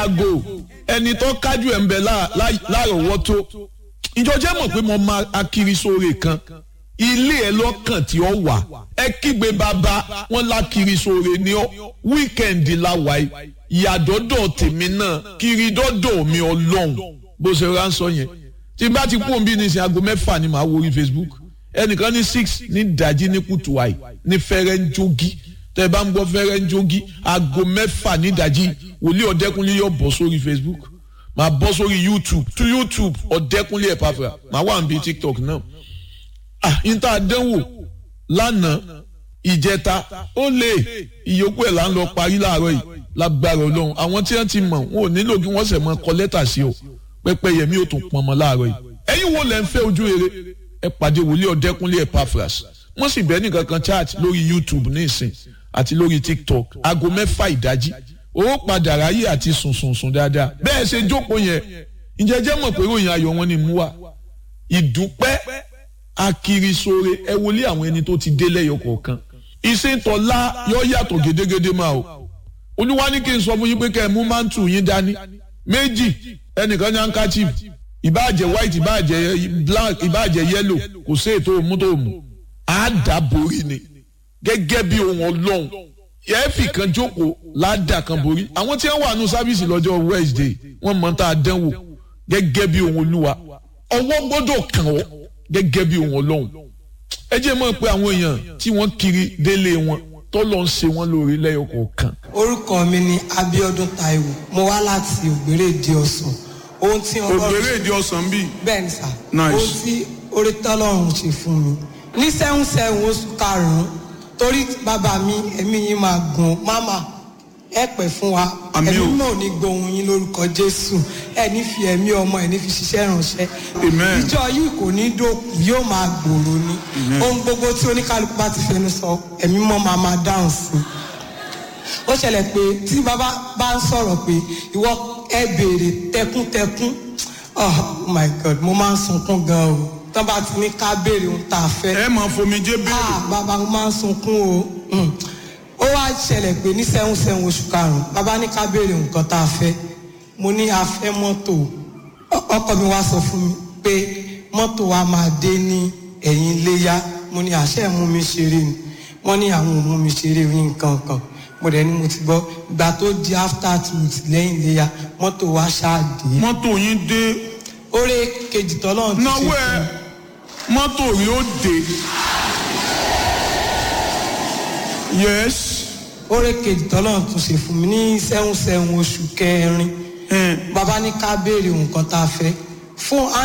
yàgò ẹni tó kájú ẹ̀ ń bẹ lárọ̀ọ́wọ́tó ìjọ jẹ́ mọ̀ pé mo máa akiri sóore kan ilé ẹ lọ́kàn tí ó wà ẹ kígbe bàbá wọn lákiri sóore ní ọ wíkẹ̀ndì la wà yìí ìyàdọ́dọ̀ tèmi náà kiri dọ́dọ̀ mi ọlọ́run bó ṣe ránṣọ yẹn tí n bá ti kú òǹbí ní sin aago mẹ́fà ni màá wo orí Facebook ẹnìkan ní six ní dàjí ní kùtù àì ní fẹ́rẹ́ ń jogi tẹ́ ẹ bá ń gbọ́ fẹ́rẹ́ ń jogi aago mẹ́fà ní dàjí wòlíì ọ̀dẹ́kunlé yóò bọ̀ sórí Facebook màá bọ́ sórí YouTube tú YouTube ọ̀dẹ́kunlé ẹ̀pàfà màá wà níbi TikTok náà ah níta àdánwò lánàá ìjẹta ó lè ìyókù ẹ̀ là ń lọ parí láàárọ̀ yìí lágbára ọlọ́run àwọn tí wọ́n ti mọ̀ wọn ò nílò kí wọ́n sẹ̀ mọ́ kọ lẹ́tà sí o pẹ́pẹ́ yẹmí ò tún pọnmọ́ láàárọ̀ yìí ẹ̀yin wo lẹ́ ń fẹ́ ojú rere ẹ pàdé wòlíì ọ̀dẹ́kunlé Epaphras wọ́n sì bẹ́ẹ̀ nìkan kan chat lórí YouTube ní ìsìn àti lórí TikTok aago mẹ́fà ìdájí owó padà ráyè àti sùnsùnsùn dáadáa bẹ́ẹ̀ ṣe jókòó yẹn ǹjẹ́ jẹ́ mọ̀ pé ròyìn ayọ̀ wọn ni mú wa ìdúpẹ́ akirisore ẹ wọlé àwọn ẹni tó ti dé lẹ́yọ kọ̀ọ̀kan ìṣètọ́lá yọ yàtọ̀ gédégédé máa o olúwa ní kí n sọ fún yín pé kẹ́ ẹ mú mántù yín dání méjì ẹnìkan ní handkerchief ìbáàjẹ́ white ìbáàjẹ́ black ìbáàjẹ́ yellow kò sí ètò òmú tó mú àdàborí ni gẹ́gẹ́ bí ohun ọlọ́run ẹ̀ẹ́fì kan jókòó ládà kan borí àwọn tí wọ́n wà nù sáfíìsì lọ́jọ́ Wednesday wọ́n mọ̀ tá a dánwò gẹ́gẹ́ bí ohun olúwa ọwọ́ gbọ́dọ̀ kàn ọ́ gẹ́gẹ́ bí ohun ọlọ́run ẹ jẹ́ mọ̀ pé àwọn èèyàn tí wọ́n kiri délé wọn tọ́lọ́ ń ṣe wọ́n lórí lẹ́yọ kọ̀ọ̀kan. orúkọ mi ni Abíọ́dún Táíwò mo wá láti Ògbérèdé Ọ̀sán ohun tí Ògbérèdé Ọ̀sán bíi. bẹ́ẹ̀ ni sà Nice. ohun tí orí tọ́lọ́run ṣe fún mi ní sẹ́hún sẹ́hún oṣù karùn-ún torí bàbá mi ẹ̀mí yín máa gùn máma ẹ pẹ́ fún wa Àmín o. ẹ̀mí náà ní gbohùn yín lórúkọ Jésù ẹ ní fi ẹ̀mí ọmọ ẹ ní fi ṣiṣẹ́ ìránṣẹ́ Amen. ìjọ yìí kò ní dókun yóò máa gbòòrò ni ohun gbogbo tí oníkálukú bá ti fẹnu sọ ẹ̀mí mọ́ máa máa dáhùn sí i ó ṣẹlẹ̀ pé tí bàbá bá ń sọ̀rọ̀ pé ìwọ ẹ béèrè tẹkúntẹkún oh my god mo máa ń sunkún gan o tán bá ti ní ká béèrè ohun tá a fẹ́ ẹ máa fomijé béèrè. ah bàbá mo máa ń sunkún o Mm. ó wá ṣẹlẹ̀ pé ní sẹ́hún sẹ́hún oṣù karùn-ún bàbá ní ká béèrè nǹkan tá a fẹ́ mo ní a fẹ́ mọ́tò Ọ- ọkọ mi wá sọ fún mi pé mọ́tò wa máa dé ní ẹ̀yìn iléyá mo ní àṣẹ mú mi ṣeré ni wọ́n ní àwọn ò mú mi ṣeré ní nǹkan kan mo dẹ̀ ní mo ti gbọ́ ìgbà tó di after two weeks lẹ́yìn iléyá mọ́tò wa ṣáà dé mọ́tò yín dé oore kejì tọ́lọ́run ti ṣe náwó ẹ fún mi. mọ́tò yín ó dé. yes. oore kejì tọ́lọ́run tún ṣe fún mi ní sẹ́hún sẹ́hún oṣù kẹrin Eh. bàbá ní ká béèrè nǹkan tá a fẹ́ fún